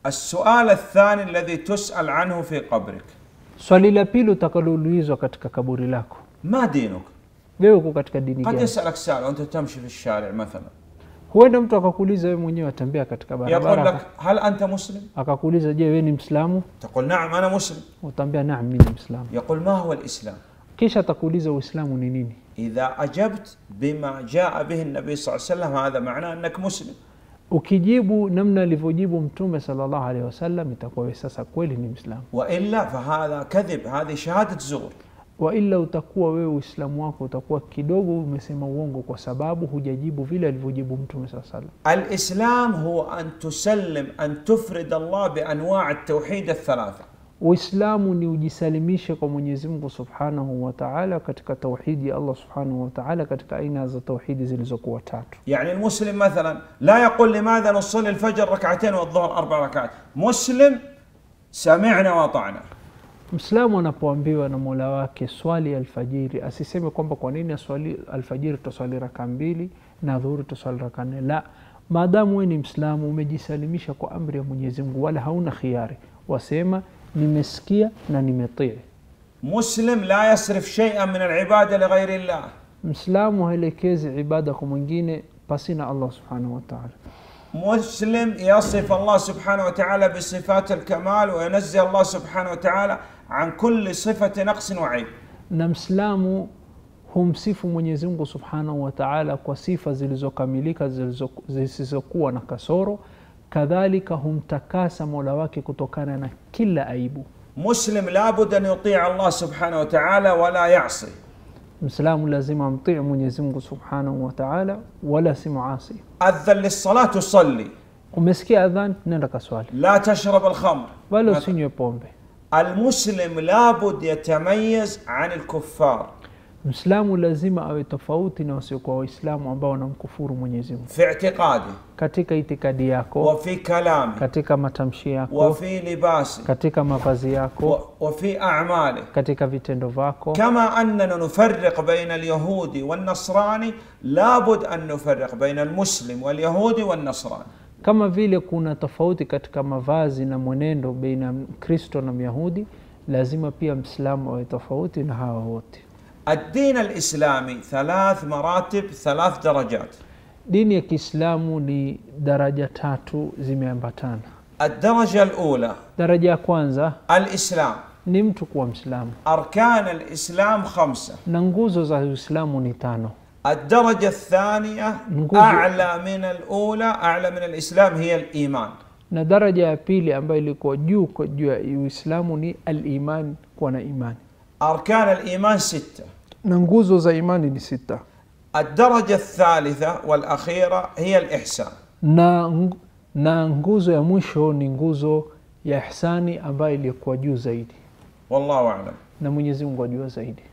السؤال الثاني الذي تسأل عنه في قبرك swali la pili utakaloulizwa katika kaburi lako ما دينك wewe uko katika dini قد gani يسألك سائل وأنت تمشي في الشارع مثلا huenda mtu akakuuliza wewe mwenyewe atembea katika يقول barabara لك هل أنت مسلم akakuuliza je wewe ni mslamu تقول نعم أنا مسلم utaambia naam mimi ni mslamu يقول ما هو الإسلام kisha atakuuliza uislamu ni nini إذا أجبت بما جاء به النبي صلى الله عليه وسلم هذا معناه أنك مسلم ukijibu namna alivyojibu mtume sallallahu alaihi wasallam itakuwa wewe sasa kweli ni mslamu وإلا فهذا كذب هذه شهادة زور waila utakuwa wewe uislamu wako utakuwa kidogo umesema uongo kwa sababu hujajibu vile alivyojibu mtume saa salam الإسلام هو أن تسلم أن تفرد الله بأنواع التوحيد الثلاثة uislamu ni ujisalimishe kwa mwenyezi mungu subhanahu wa taala katika tauhidi ya allah subhanahu wa taala katika aina za tauhidi zilizokuwa tatu يعني المسلم مثلا لا يقول لماذا نصلي الفجر ركعتين والظهر أربع ركعات مسلم سمعنا وأطعنا mslamu anapoambiwa na mola wake swali alfajiri asiseme kwamba kwa nini aswali alfajiri tutaswali raka mbili na dhuhuri tutaswali raka nne la maadamu we ni mslamu umejisalimisha kwa amri ya mwenyezi mungu wala hauna khiari wasema nimesikia na nimetii مسلم لا يصرف شيئا من العبادة لغير الله mslamu haelekezi ibada kwa mwingine pasina allah subhanahu wataala مسلم يصف الله سبحانه وتعالى بصفات الكمال وينزه الله سبحانه وتعالى عن كل صفة نقص وعيب na mslamu humsifu mwenyezi mungu subhanahu wataala kwa sifa zilizokamilika zilizo- zisizokuwa na kasoro kadhalika humtakasa mola wake kutokana na kila aibu مسلم لابد أن يطيع الله سبحانه وتعالى ولا يعصي mslamu lazima amtii mwenyezi mungu subhanahu wataala wala si muasi أذن للصلاة تصلي umesikia adhan nenda kaswali لا تشرب الخمر wala usinywe pombe المسلم لابد يتميز عن الكفار mslamu lazima awe tofauti na wasiokuwa waislamu ambao wanamkufuru mwenyezi mungu في اعتقاده katika itikadi yako وفي كلامه katika matamshi yako وفي لباسه katika mavazi yako و- وفي أعماله katika vitendo vyako كما أننا نفرق بين اليهودي والنصراني لابد أن نفرق بين المسلم واليهودي والنصراني kama vile kuna tofauti katika mavazi na mwenendo baina ya mkristo na myahudi lazima pia mslamu awe tofauti na hawa wote الدين الإسلامي ثلاث مراتب ثلاث درجات dini ya kiislamu ni daraja tatu zimeambatana الدرجة الأولى daraja ya kwanza الإسلام ni mtu kuwa mslamu أركان الإسلام خمسة na nguzo za uislamu ni tano الدرجة الثانية نقول- أعلى من الأولى أعلى من الإسلام هي الإيمان na daraja ya pili ambayo ilikuwa juu kwa juu ya uislamu ni aliman kuwa na imani أركان الإيمان ستة na nguzo za imani ni sita الدرجة الثالثة والأخيرة هي الإحسان na, ng- na nguzo ya mwisho ni nguzo ya ihsani ambayo iliyokuwa juu zaidi والله أعلم na mwenyezi mungu ajua zaidi